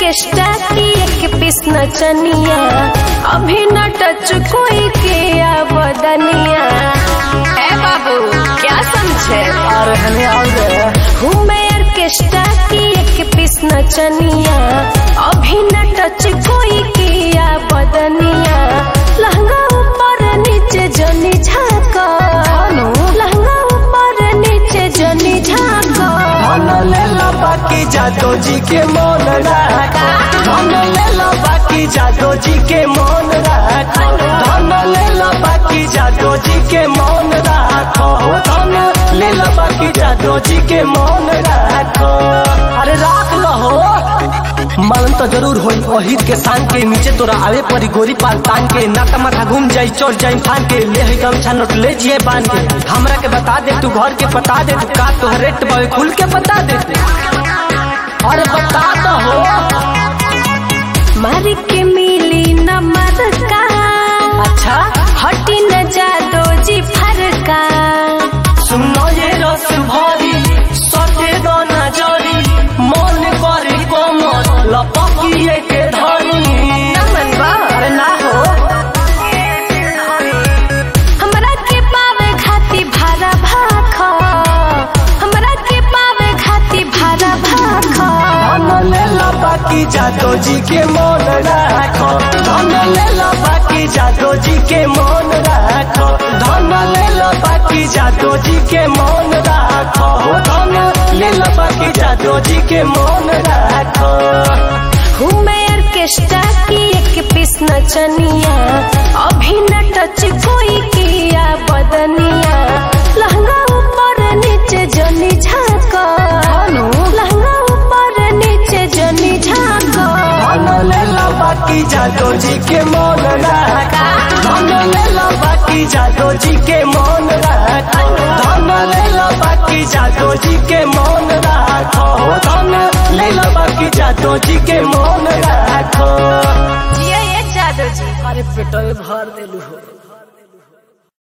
orchestra की एक पीस नचनिया अभी न टच कोई के बदनिया ए बाबू क्या समझे अरे हने आओ रे हूँ मैं ऑर्केस्ट्रा की एक पीस नचनिया अभी न टच कोई किया बदनिया लहंगा ऊपर नीचे जनी झाका लहंगा ऊपर नीचे जनी झाका धन ले लो बाकी जादो जी के मन राखो धन ले लो बाकी जादो जी के मन राखो धन ले लो बाकी जादो जी के मन राखो धन ले लो बाकी जादो जी के मन राखो अरे राख लो हो मालूम तो जरूर होई ओहिद के शान के नीचे तोरा आवे परी गोरी पाल तान के नाता माथा घूम जाई चोर जाई फान के ले ही गमछा नोट ले जिए बांध के हमरा के बता दे तू घर के बता दे तू का तोहर रेट बावे खुल के बता दे अरे बता तो हो मारी के मिली न मरका अच्छा हटी न जादो जी फरका सुनो ये रस भरी सटे दो नजरी मन करे कोमल लपकिए के धरी नमन बा अरे ना हो हमरा के पावे खाती भारा भाख हमरा के पावे खाती भारा भाख धन ले लो बाकी जादो जी के मन राखो धन ले लो बाकी जादो जी के मन राखो धन ले लो बाकी जादो जी के मन राखो धन ले लो बाकी जादो जी के मन राखो हूँ मैं ऑर्केस्ट्रा की एक पीस नचनिया अभी न टच कोई किया बदनिया लहंगा ऊपर नीचे जनी झाका लहंगा ऊपर नीचे जनी झाका धन ले लो बाकी जादो जी के मन राखो धन ले लो बाकी जादो जी के मन राखो धन ले लो बाकी जादो जी के मन राखो धन ले लो बाकी जादो जी के मन राखो जिया ये जादो जी अरे पेटो भर देलू हो